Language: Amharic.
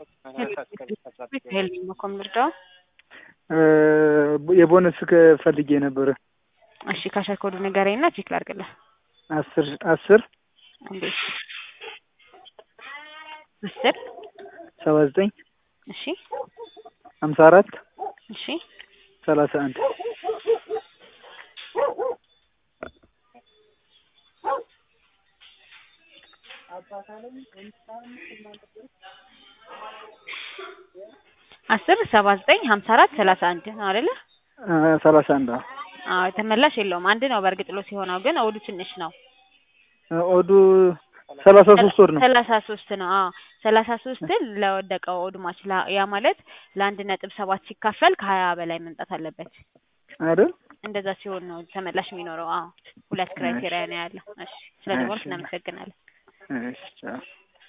ሄልኝ መኮም ልርዳው። የቦነስ ፈልጌ ነበረ። እሺ ካሸር ኮዱ ንገረኝና ቼክ ላድርግልህ። አስር አስር እንዴት አስር ሰባ ዘጠኝ እሺ ሀምሳ አራት እሺ ሰላሳ አንድ አስር ሰባ ዘጠኝ ሀምሳ አራት ሰላሳ አንድ ነው አይደለ? ሰላሳ አንድ አዎ ተመላሽ የለውም። አንድ ነው በእርግጥ ሎ ሲሆነው ግን ኦዱ ትንሽ ነው። ኦዱ ሰላሳ ሶስት ወር ነው። ሰላሳ ሶስት ነው። አዎ ሰላሳ ሶስትን ለወደቀው ኦድ ማች ላ- ያ ማለት ለአንድ ነጥብ ሰባት ሲካፈል ከሀያ በላይ መምጣት አለበት። አይደል? እንደዛ ሲሆን ነው ተመላሽ የሚኖረው። አዎ ሁለት ክራይቴሪያ ነው ያለው። እሺ ስለ ደወልክ እናመሰግናለን። እሺ ቻው።